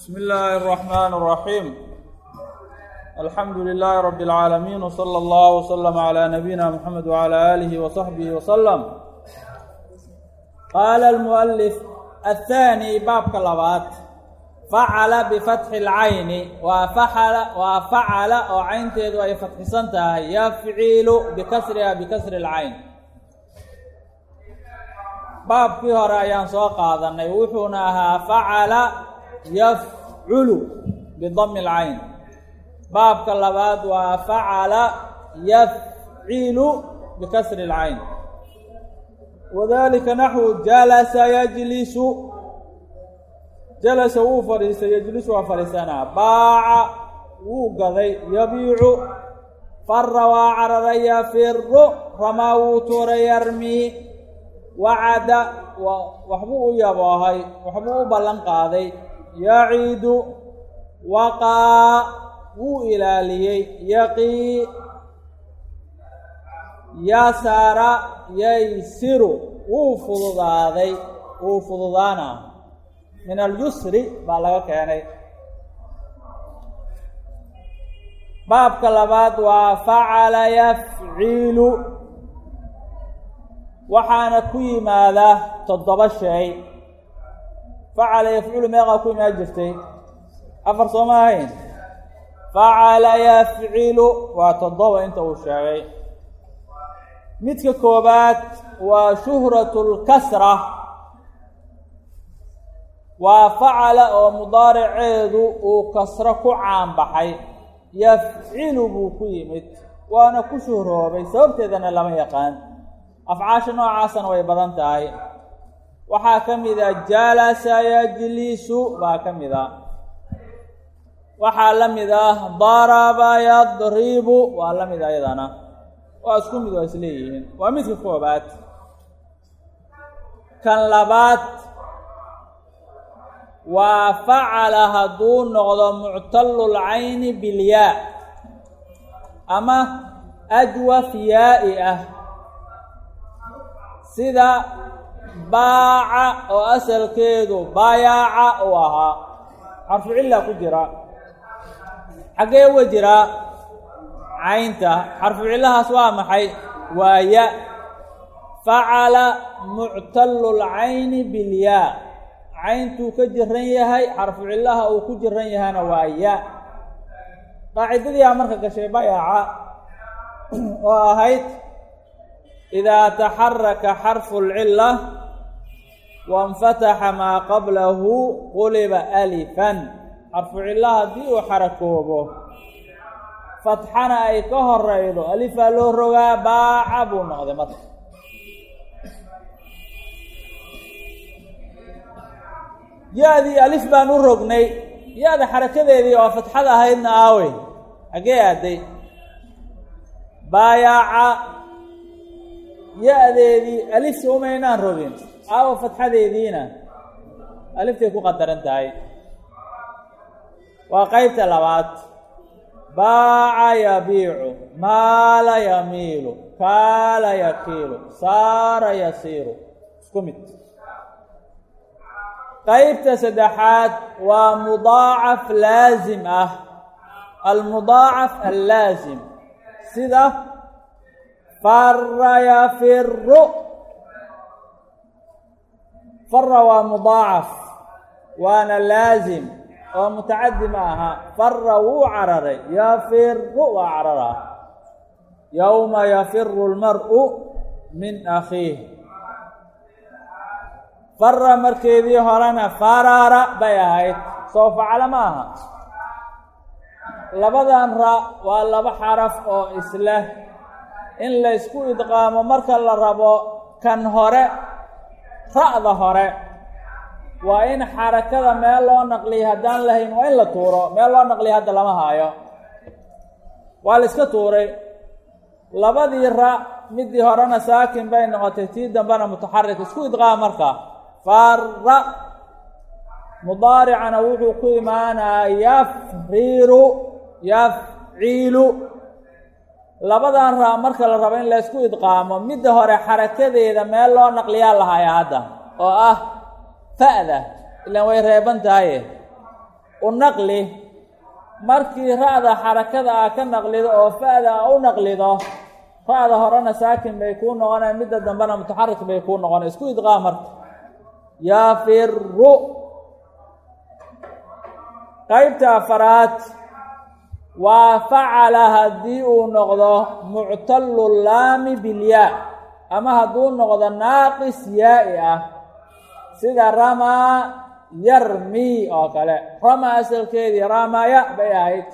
بسم الله الرحمن الرحيم الحمد لله رب العالمين وصلى الله وسلم على نبينا محمد وعلى آله وصحبه وسلم قال المؤلف الثاني باب كلابات فعل بفتح العين وفعل وفعل oo caynteedu ay fatxisan tahay yafcilu bikasriha bikasri اlcayn baabkii hore ayaan soo qaadanay wuxuuna ahaa facala yafculu bidami اlcayn baabka labaad waa facala yafcilu bikasri اlcayn wadalika naxwu jalasa yajlisu jalasa wuu fadhiistay yejlisu waa fadhiisanaa baaca wuu gaday yabiicu fara waa cararay yafiru ramaa wuu tuuray yarmii wacada waxbuu u yaboohay waxbuu u ballan qaaday yaciidu waqaa wuu ilaaliyey yaqii yasara yaysiru wuu fududaaday wuu fududaana min alyusri baa laga keenay baabka labaad waa facala yafcilu waxaana ku yimaada toddoba shay facala yafcilu meeqaa ku imaan jirtay afar soo ma ahayn facala yafcilu waa toddoba inta uu sheegay midka koobaad waa shuhratu lkasra waa facala oo mudaariceedu uu kasro ku caanbaxay yafcilu buu ku yimid waana ku shuhroobay sababteedana lama yaqaan afcaasha noocaasana way badan tahay waxaa ka mid a jalasa yajlisu baa ka mid a waxaa la mid ah daraba yadribu waa la mid ayadana waa isku mid waa isleeyihiin waa midka koobaad kan labaad waa facala hadduu noqdo muctalul cayni bilyaa ama ajwaf yaa'i ah sida baaca oo asalkeedu bayaaca uu ahaa xarfu cilla ku jira xaggee uga jiraa caynta xarfu cillahaas waa maxay waa ya facala muctalul cayni bilyaa cayntuu ka jiran yahay xarfu cillaha uu ku jiran yahana waa ya qaacidadii aa marka gashay bayaaca oo ahayd idaa taxaraka xarfu lcila wainfataxa maa qablahu quliba alifan xarfu cilla haddii uu xarakoobo fatxana ay ka horeydo alifaa loo rogaa baaca buu noqday marka ya-dii alif baan u rognay ya-da xarakadeedii oo fatxada ahaydna aawey hagee aaday baayaaca ya-deedii alifta umaynaan rogin aawo fatxadeediina aliftay ku qadaran tahay waa qeybta labaad baaca yabiicu maala yamiilu kaala yakiilu saara yasiiru isku mid qeybta saddexaad waa mudaacaf laasim ah almudaacaf allaasim sida fara yafiru fara waa mudaacaf waana laasim oo mutacadi ma aha fara wuu cararay yafiru waa cararaa yowma yafiru lmar'u min akhiih fara markeedii horena farara bay ahayd soo facalo ma aha labadan ra waa laba xaraf oo isleh in laysku idqaamo marka la rabo kan hore ra'da hore waa in xarakada meel loo naqliya haddaan lahayn waa in la tuuro meel loo naqliya hadda lama haayo waa la iska tuuray labadii ra midii horena saakin bay noqotay tii dambena mutaxarik isku idqaam marka fara mudaaricana wuxuu ku imaanaa yafriru yafciilu labadan raa marka la rabo in la ysku idqaamo midda hore xarakadeeda meel loo naqliyaa lahaya hadda oo ah fa'da ilaan way reeban tahaye u naqli markii ra-da xarakada ah ka naqlido oo fa-da a u naqlido ra-da horena saakin bay kuu noqonaya midda dambena mutaxarik bay kuu noqonay isku idqaa marka yafiru qeybta afaraad waa facala haddii uu noqdo muctalu laami bilyaa ama hadduu noqdo naaqis yaa-i ah sida ramaa yarmi oo kale rama asalkeedii ramaya bay ahayd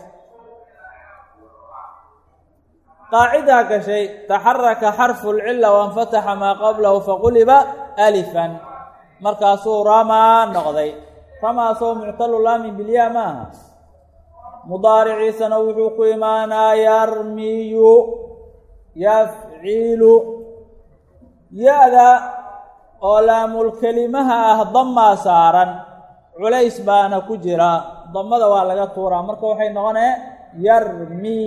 qaacidaa gashay taxaraka xarfu lcila wainfataxa maa qablahu faquliba alifan markaasuu ramaa noqday ramaasoo muctalu laami bilyaa ma aha mudaariciisana wuxuu ku imaanaa yarmiyu yafcilu ya-da oo laamulkelimaha ah damaa saaran culays baana ku jira damada waa laga tuuraa marka waxay noqonee yarmi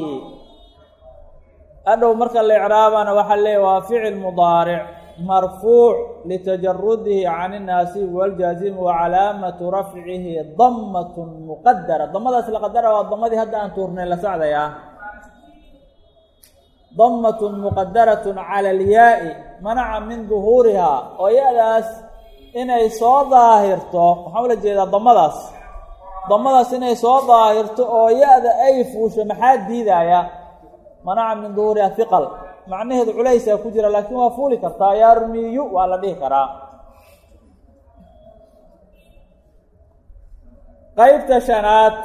adhow marka la icraabana waxaa leeya waa ficil mudaaric marfuuc litajarudihi can innaasibi waljaazimu wa calaamatu rafcihi damatun muqadara damadaas la qadara waa damadii hadda aan tuurnay la socdayaa damatun muqadaratun cala alyaa-i manaca min duhuurihaa oo ya-daas inay soo daahirto waxaan ula jeedaa damadaas damadaas inay soo daahirto oo ya-da ay fuusho maxaa diidaya manaca min duhuuriha hiqal macnaheedu culaysaa ku jira laakiin waa fuuli kartaa yarmiyu waa la dhihi karaa qeybta shanaad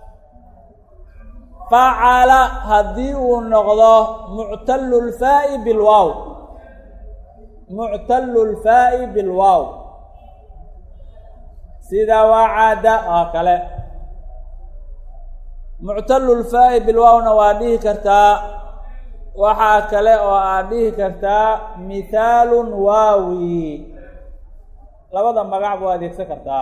facala haddii uu noqdo muctalu lfaa'i bilwaaw muctalu lfaa'i bilwaaw sida wacada oo kale muctalu lfaa'i bilwaawna waa dhihi kartaa waxaa kale oo aad dhihi kartaa mithaalun waawi labada magac buu adeegsan kartaa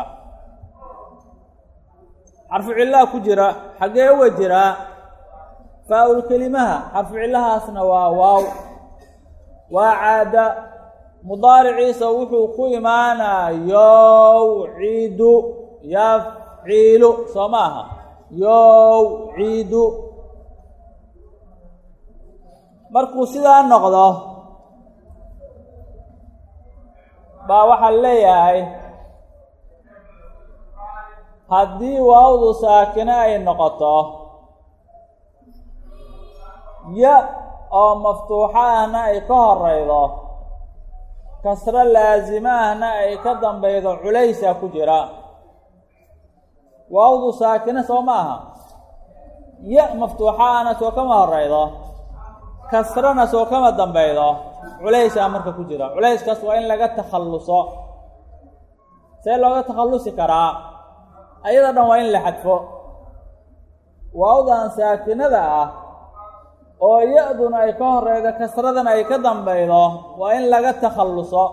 xarfu cillaha ku jira xaggee uga jiraa faa-ul kelimaha xarfu cillahaasna waa waaw waa caada mudaariciisa wuxuu ku imaanaa yowciidu yafciilu soo ma aha yowciidu markuu sidaa noqdo baa waxaa leeyahay haddii waawdu saakine ay noqoto ya oo maftuuxo ahna ay ka horeydo kasro laasimo ahna ay ka dambeydo culaysaa ku jira waawdu saakine soo ma aha ya maftuuxo ahna soo kama horeydo kasrana soo kama dambeydo culaysaa marka ku jira culayskaas waa in laga takhalluso see looga takhallusi karaa ayada dhan waa in la xadfo waawdan saakinada ah oo ya-duna ay ka horeydo kasradana ay ka dambeydo waa in laga takhalluso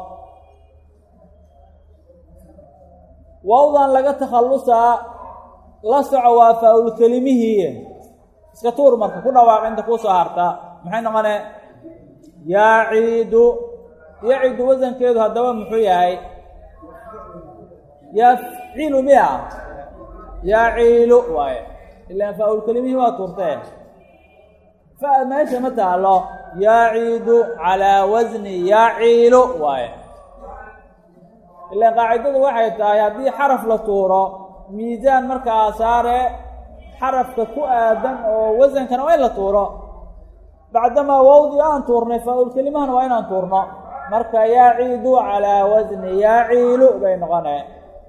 waawdan laga takhallusaa la soco waa faa-ul kelimihii iska tuur marka ku dhawaaq inta kuusoo harta maxay noqone yaaciidu yaciidu wasankeedu haddaba muxuu yahay yafcilu miya yaciilu waaye ilaan faa-ul kelimihii waa tuurtee fa meesha ma taalo yaaciidu calaa wasni yaciilu waaye ilaan qaacidadu waxay tahay haddii xaraf la tuuro miisaan markaa saare xarafka ku aadan oo wasankana waa in la tuuro bacdamaa wawdii aan tuurnay faa-ul kelimahana waa inaan tuurno marka yaaciidu calaa wasni yaaciilu bay noqonee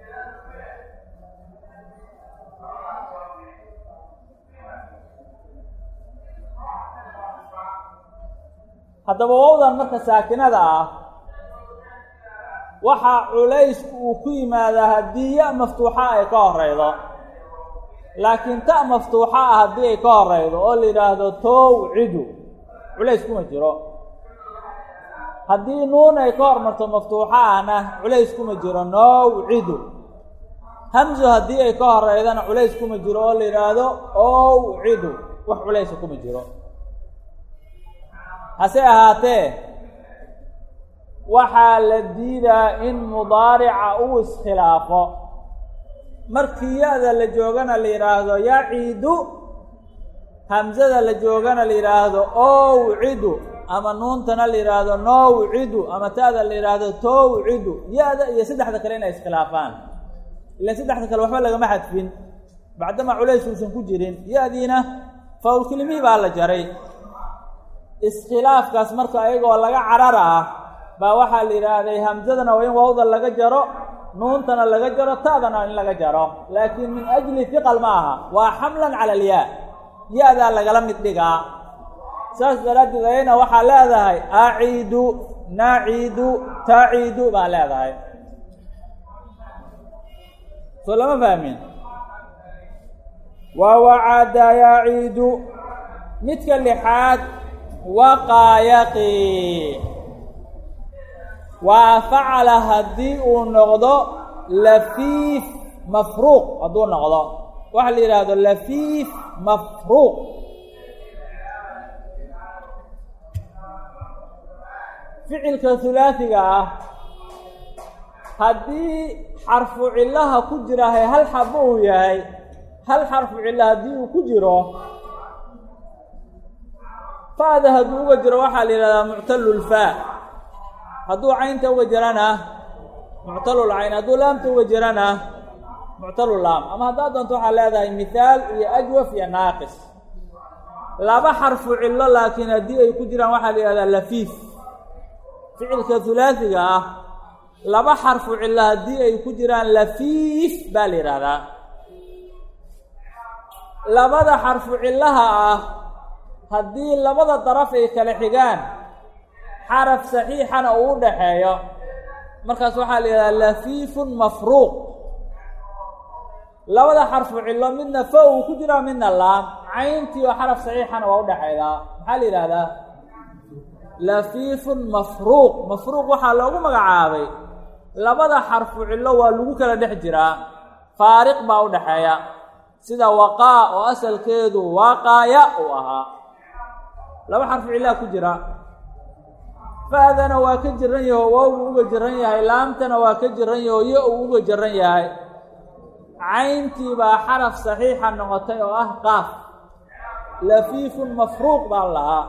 haddaba wawdan marka saakinada ah waxaa culaysku uu ku yimaadaa haddii ya maftuuxa ay ka horeydo laakiin ta maftuuxa ah haddii ay ka horeydo oo la yidhaahdo towcidu culays kuma jiro haddii nuun ay ka hormarto maftuuxa ahna culays kuma jiro nowcidu hamso haddii ay ka horeydana culays kuma jiro oo la yidhaahdo owcidu wax culaysa kuma jiro hase ahaatee waxaa la diidaa in mudaarica uu iskhilaafo markii ya-da la joogana la yidhaahdo yaciidu hamsada la joogana la yidhaahdo owcidu ama nuuntana la yidhaahdo nowcidu ama ta'da la yidhaahdo towcidu ya-da iyo saddexda kale inay iskhilaafaan ilan saddexda kale waxba lagama xadfin bacdama culays uusan ku jirin ya-diina fawlkelimihii baa la jaray iskhilaafkaas marka ayagoo laga carar ah baa waxaa la yidhaahday hamsadana waa in wawda laga jaro nuuntana laga jaro ta'dana in laga jaro laakiin min ajli hiqal ma aha waa xamlan cala alyaa ya-daa lagala mid dhigaa saas daraaddeed ayana waxaa leedahay aciidu naciidu taciidu baa leedahay soo lama fahmin waa wacada yaciidu midka lixaad waqaayaqi waa facala haddii uu noqdo lafiif mafruuq hadduu noqdo waxaa la yidhaahdo lafiif mafruuq ficilka hulaasiga ah haddii xarfu cillaha ku jirahay hal xabo uu yahay hal xarfu cilla haddii uu ku jiro fa-da hadduu uga jiro waxaa la yidhahdaa muctalulfaa hadduu caynta uga jirana muctalul cayn hadduu laamta uga jirana muctalul laam ama haddaad doonto waxaa leedahay mithaal iyo ajwaf iyo naaqis laba xarfu cillo laakiin haddii ay ku jiraan waxaa la yidhahdaa lafiif ficilka hulaasiga ah laba xarfu cillo haddii ay ku jiraan lafiif baa la yidhaahdaa labada xarfu cillaha ah haddii labada daraf ay kala xigaan xaraf saxiixana uu u dhaxeeyo markaas waxaa la yidhahdaa lafiifun mafruuq labada xarfu cillo midna fa uu ku jiraa midna laam cayntii oo xaraf saxiixana waa u dhexaydaa maxaa la yidhahdaa lafiifun mafruuq mafruuq waxaa loogu magacaabay labada xarfu cillo waa lagu kala dhex jiraa faariq baa u dhexeeya sida waqaa oo asalkeedu waaqaaya uu ahaa laba xarfu cillaa ku jira fa-dana waa ka jiran yaho waawuu uga jiran yahay laamtana waa ka jiran yaho yo uu uga jiran yahay cayntii baa xaraf saxiixa noqotay oo ah qaaf lafiifun mafruuq baa lahaa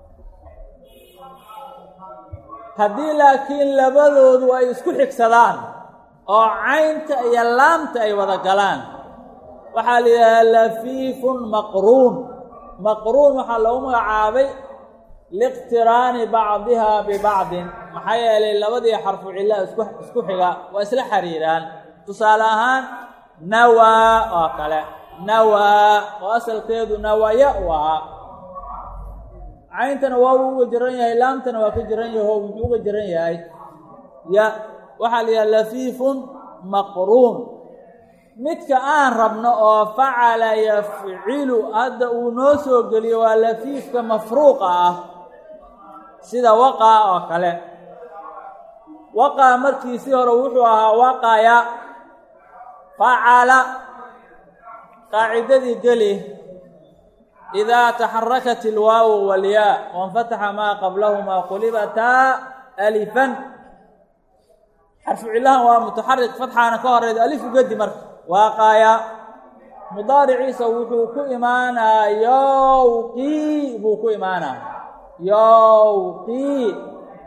haddii laakiin labadoodu ay isku xigsadaan oo caynta iyo laamta ay wada galaan waxaa la yidhahdaa lafiifun maqruun maqruun waxaa loogu magacaabay liiqtiraani bacdiha bibacdin maxaa yeelay labadii xarfu cilla isku isku xiga waa isla xiriiraan tusaale ahaan nawaa oo kale nawaa oo asalkeedu nawaya uu ahaa cayntana waa uu uga jiran yahay laamtana waa ka jiran yaho muxuu uga jiran yahay ya waxaa la yidhaha lafiifun maqruun midka aan rabno oo facala yafcilu hadda uu noo soo geliyo waa lafiifka mafruuqa ah sida waqaa oo kale waqaa markiisii hore wuxuu ahaa waqaya facala qaacidadii geli idaa taxarakat ilwaawu walyaa wainfataxa maa qablahumaa qulibataa alifan xarfu cillahan waa mutaxarik fatxaana ka horeyda alif ugedi marka waaqaya mudaariciisa wuxuu ku imaanaa yowqii buu ku imaanaa yowqii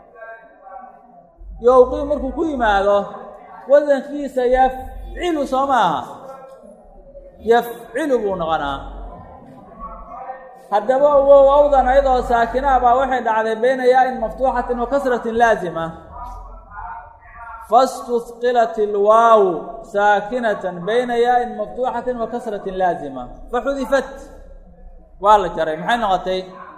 yowqii markuu ku yimaado wasankiisa yafcilu soo maaha yafcilu buu noqonaa haddaba wow awdan ayadoo saakina baa waxay dhacday bayna yaa-in maftuuxatin wa kasratin laazima faاstudqilat ilwaaw saakinatan bayna yaa-in maftuuxatin wa kasratin laazima faxudifat waa la jaray maxay noqotay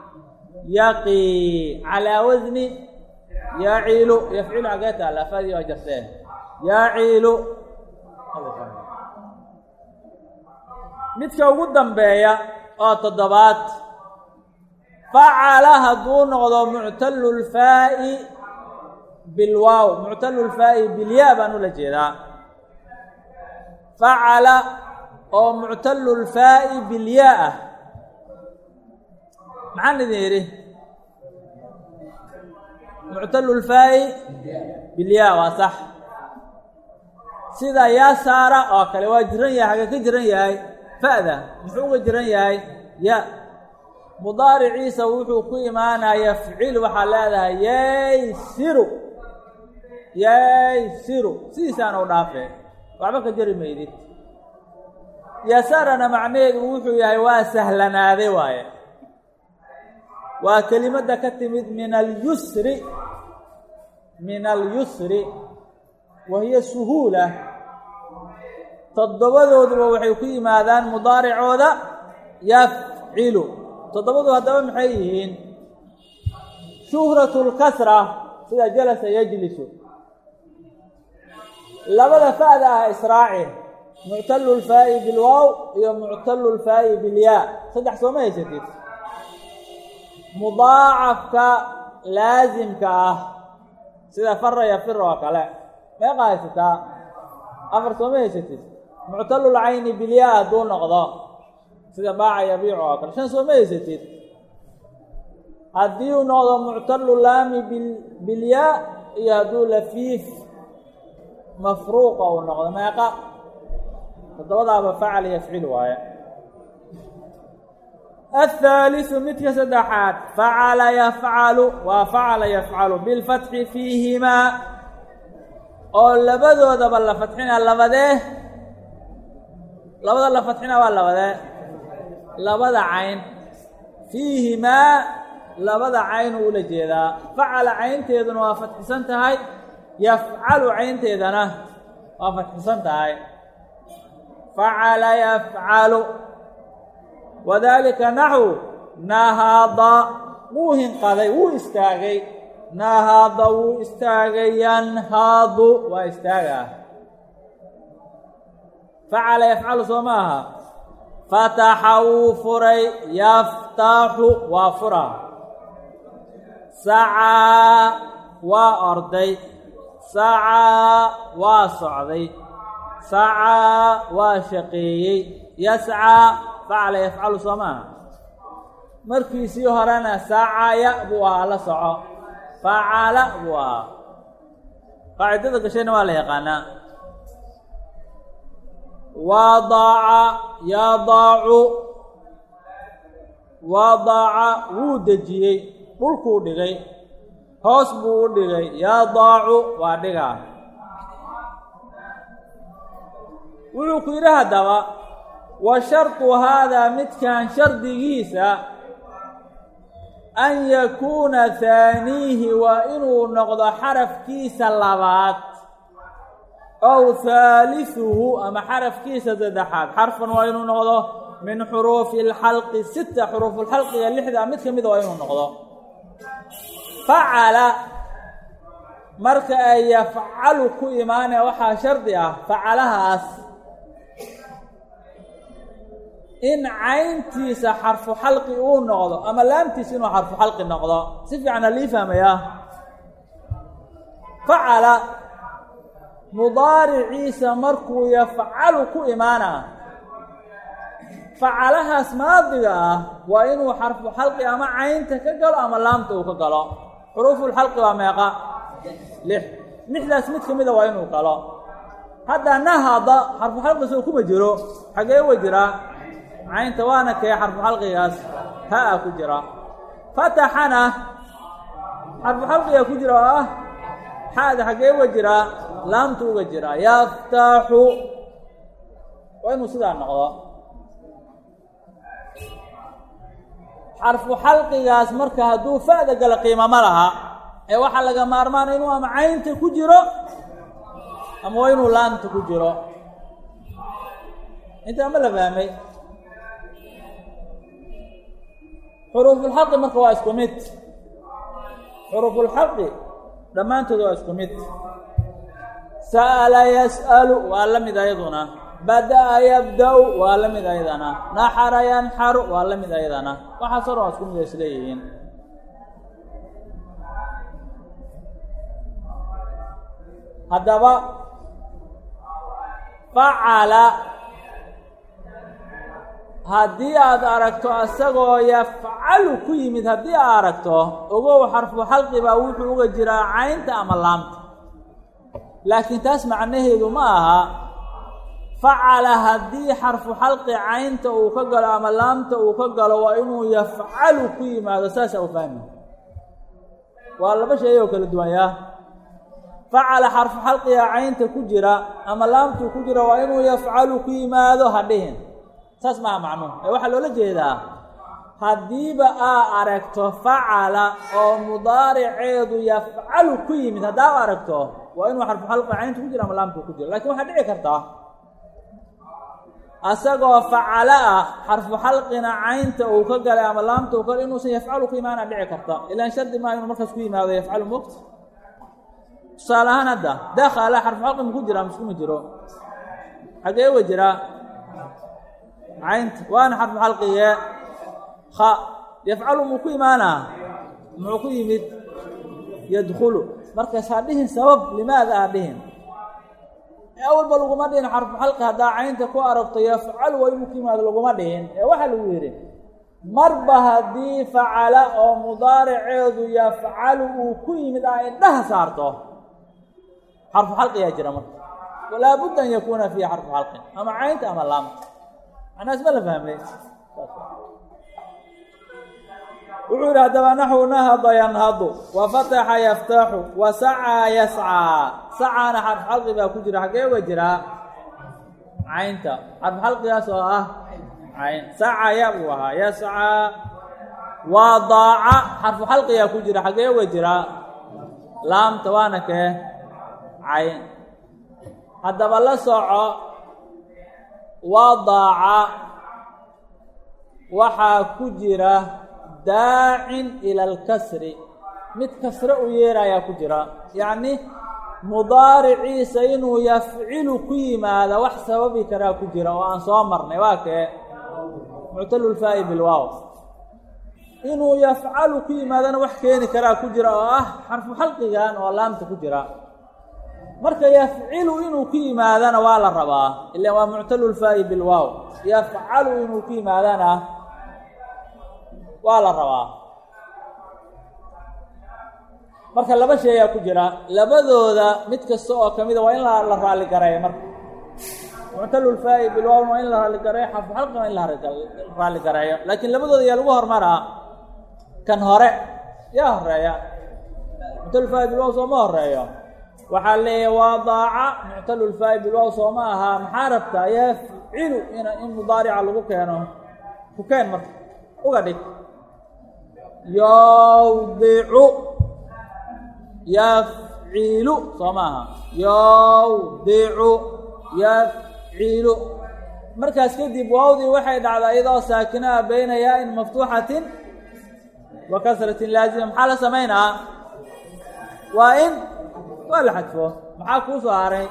yaqii calaa wasni yaciilu yafcilu xagee taala afadii waa jarteen yaciilu midka ugu dambeeya oo toddobaad facala hadduu noqdo muctalu lfaa'i bilwaaw muctalu lfaa'i bilyaa baan ula jeedaa facala oo muctalu lfaa'i bilyaa ah maxaan idin yidhi muctalu lfaa'i bilyaa waa sax sida yasaara oo kale waa jiran yahay hagee ka jiran yahay fa'da muxuu uga jiran yahay ya mudaariciisa wuxuu ku imaanaya ficil waxaa leedahay yaysiru yaysiru sidiisaan u dhaafee waxba ka jari maydid yasaarana macnaheedu wuxuu yahay waa sahlanaaday waaye waa kelimadda ka timid min alyusri min alyusri wa hiya suhuula toddobadooduba waxay ku yimaadaan mudaaricooda yafcilu toddobadu haddaba maxay yihiin shuhratu lkasra sida jalasa yajlisu labada fa'da ah israaci muctalu lfaa'i bilwaaw iyo muctalu lfaa'i bilyaa saddex sooma haysatid mudaacafka laasimka ah sida fara yafir oo kale meeqa haysataa afar sooma haysatid muctalulcayni bilyaa hadduu noqdo sida baaca yabiic oo kale shan sooma haysatid haddii uu noqdo muctalu laami bilyaa iyo hadduu lafiif mafruuqa uu noqdo meeqa toddobadaaba facal yafcil waaye athaalisu midka saddexaad facala yafcalu waa facala yafcalu bilfatxi fiihimaa oo labadoodaba la fatxina labadee labada la fatxina waa labadee labada cayn fiihimaa labada cayn uu ula jeedaa facala caynteeduna waa fatxisan tahay yafcalu caynteedana waa fatxisan tahay facala yafcalu wadaalika naxwu nahaada wuu hinqaday wuu istaagay nahaada wuu istaagay yanhaadu waa istaagaa facala yafcalu soo ma aha fataxa wuu furay yaftaxu waa fura sacaa waa orday sacaa waa socday sacaa waa shaqeeyey yascaa facala yafcalu soo maaha markiisii horena sacaya buu ahaa la soco facala buu ahaa qaacidada gashayna waa la yaqaanaa waadaca yadaacu waadaca wuu dejiyey dhulkuu dhigay hoos buu u dhigay yadaacu waa dhigaa wuxuu ku yidhi haddaba wa shardu haadaa midkan shardigiisa an yakuuna haaniihi waa inuu noqdo xarafkiisa labaad ow haalisuhu ama xarafkiisa saddexaad xarfan waa inuu noqdo min xuruufi alxalqi sita xuruufulxalqiga lixda mid ka mida waa inuu noqdo facala marka ay yafcalu ku imaanaya waxaa shardi ah facalahaas in cayntiisa xarfu xalqi uu noqdo ama laamtiisa inuu xarfu xalqi noqdo si fiican halii fahmayaa facala mudaariciisa markuu yafcalu ku imaana facalahaas maadiga ah waa inuu xarfu xalqi ama caynta ka galo ama laamta uu ka galo xuruufulxalqi waa meeqa lix lixdaas mid ka mida waa inuu galo hadda nahada xarfu xalqi soo kuma jiro xagee wa jiraa caynta waana kee xarfu xalqigaas ha-a ku jira fataxana xarfu xalqigaa ku jira oo ah xaada xaggee uga jiraa laamtu uga jiraa yaftaxu waa inuu sidaa noqdo xarfu xalqigaas marka hadduu fa'da gala qiima ma laha ee waxaa laga maarmaana inuu ama caynta ku jiro ama waa inuu laamta ku jiro intaa ma la fahmay xuruufulxaqi marka waa isku mid xuruufulxaqi dhammaantood waa isku mid sa'ala yas'alu waa la mid ayaduna bada'a yabda-u waa la mid ayadana naxara yanxaru waa la mid ayadana waxaas o dhan waa isku mid ay isleeyihiin haddaba facala haddii aad aragto isagoo yafcalu ku yimid haddii aad aragto ogow xarfu xalqi baa wuxuu uga jiraa caynta ama laamta laakiin taas macnaheedu ma aha facala haddii xarfu xalqi caynta uu ka galo ama laamta uu ka galo waa inuu yafcalu ku yimaado saasa u fahmi waa laba shay oo kala duwan yaa facala xarfu xalqiga caynta ku jira ama laamtuu ku jira waa inuu yafcalu ku yimaado ha dhihin saas maaha macnuhu ee waxaa loola jeedaa haddiiba aa aragto facala oo mudaariceedu yafcalu ku yimid haddaa u aragto waa inuu xarfu xalqiga caynta ku jira ama laamtuu ku jira lakin waxaa dhici kartaa asagoo facalo ah xarfu xalqina caynta uu ka galay ama laamta uu ka galay inuusan yafcalu ku imaana dhici karta ilaan shardi maa inuu markaas ku yimaado yafcalu mogta tusaale ahaan hadda dakala xarfu xalqi maku jira maskuma jiro xagee wa jiraa caynta waana xarfu xalqigee ha yafcalu muu ku imaanaa muxuu ku yimid yadkulu markaas ha dhihin sabab limaada ha dhihin awalba laguma dhihin xarfu xalqi haddaa caynta ku aragto yafcalu waa inuu ku yimaado laguma dhihin ee waxaa lagu yidhi marba haddii facala oo mudaariceedu yafcalu uu ku yimid aa indhaha saarto xarfu xalqiyaa jira marka walaa budda an yakuuna fiihi xarfu xalqin ama caynta ama laamta macnaas ma la fahmay wuxuu yidhi haddaba naxwu nahada yanhadu wa fataxa yaftaxu wa sacaa yascaa sacaana xarfu xalqi baa ku jira xaggee uga jiraa caynta xarfu xalqigaas oo ah cayn sacaya buu ahaa yascaa waa daaca xarfu xalqigaa ku jira xaggee uga jiraa laamta waana kee cayn haddaba la soco waa daaca waxaa ku jira daacin ila alkasri mid kasre u yeerayaa ku jira yacni mudaariciisa inuu yafcilu ku yimaada wax sababi karaa ku jira oo aan soo marnay waa kee muctalulfaa'i bilwaaw inuu yafcalu ku yimaadana wax keeni karaa ku jira oo ah xarfu xalqigan oo laamta ku jira marka yafcilu inuu ku yimaadana waa la rabaa ilaan waa muctalulfaa'i bilwaaw yafcalu inuu ku yimaadana waa la rabaa marka laba sheeyaa ku jira labadooda mid kasta oo kamida waa in la raali gareeyo marka muctalulfaa'i bilwaawna waa in la raali gareeyo xarfu xalqi waa in la raali gareeyo laakiin labadooda yaa lagu hormaraa kan hore yaa horeeya muctalulfaa'i bilwaaw sooma horeeyo waxaa leeyahay waa daaca muctalulfaa'i bilwaaw sooma ahaa maxaa rabtaa yafcilu in in mudaarica lagu keeno ku keen marka uga dhig yawdicu yafcilu soo maaha yawdicu yafcilu markaas kadib waawdii waxay dhacdaa iyadoo saakinaha bayna yaa-in maftuuxatin wa kasratin laazima maxaa la samaynaa waa in waa la xadfo maxaa kuu soo haray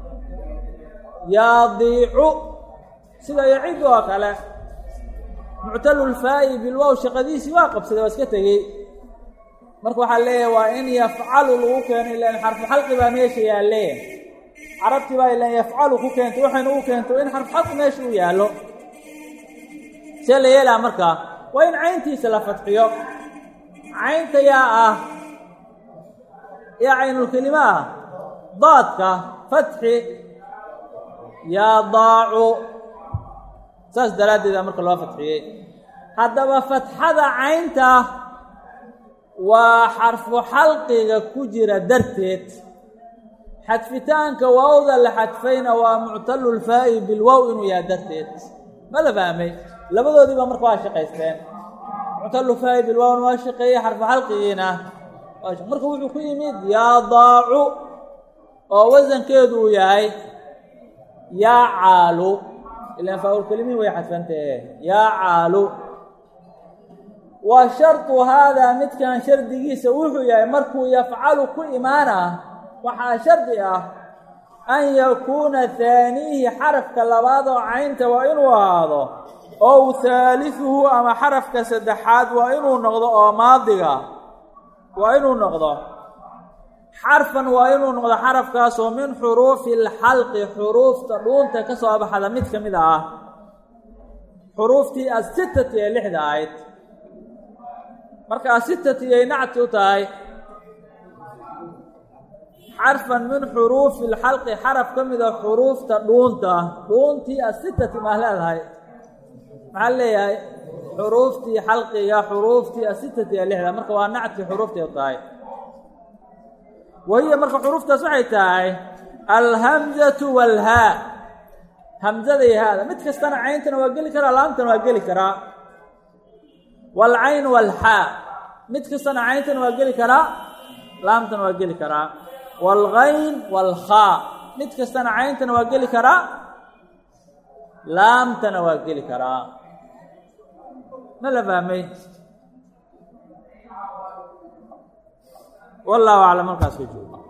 yaadiicu sida yacidu oo kale muctalulfaa'i bilwow shaqadiisii waa qabsaday waa iska tegey marka waxaa leeyahay waa in yafcalu lagu keeno ilaan xarfu xalqi baa meesha yaalle carabtii baa ilaan yafcalu ku keento waxayna u keento in xarfu xalqi meesha u yaallo see la yeelaa markaa waa in cayntiisa la fadxiyo caynta yaa ah yaa caynulkelima ah daadka fatxi yaa daacu saas daraaddeeda marka loo fadxiyey haddaba fatxada caynta waa xarfu xalqiga ku jira darteed xadfitaanka waawda la xadfayna waa muctalulfaa'i bilwow inuu yahay darteed ma la fahmay labadoodiiba marka waa shaqaysteen muctalulfaa'i bilwowna waa shaqeeyey xarfu xalqigiina marka wuxuu ku yimid yaa daacu oo wasankeedu uu yahay yaa caalu ilaan faa-ulkelimihi way xadfantahe yaa caalu wa shartu haadaa midkan shardigiisa wuxuu yahay markuu yafcalu ku imaana waxaa shardi ah an yakuuna haaniihi xarafka labaad oo caynta waa inuu ahaado ow haaliثuhu ama xarafka saddexaad waa inuu noqdo oo maadiga waa inuu noqdo xarfan waa inuu noqdo xarafkaasoo min xuruufi اlxalqi xuruufta dhuunta ka soo baxda mid ka mid ah xuruuftii asitati ee lixda ahayd marka asitati ay nacti u tahay xarfan min xuruufi lxalqi xaraf ka mida xuruufta dhuunta dhuuntii asitati maa leedahay maxaa leeyahay xuruuftii xalqiga xuruuftii asitati ee lixda marka waa nactii xuruufteed tahay wahiya marka xuruuftaas waxay tahay alhamzatu walhaa hamzada iyo haada mid kastana cayntana waa geli karaa laamtana waa geli karaa waalcayn waalxaa mid kastana cayntana waa geli karaa laamtana waa geli karaa waalgayn waalkhaa mid kastana cayntana waa geli karaa laamtana waa geli karaa ma la fahmay wallahu aclam halkaas ka jooga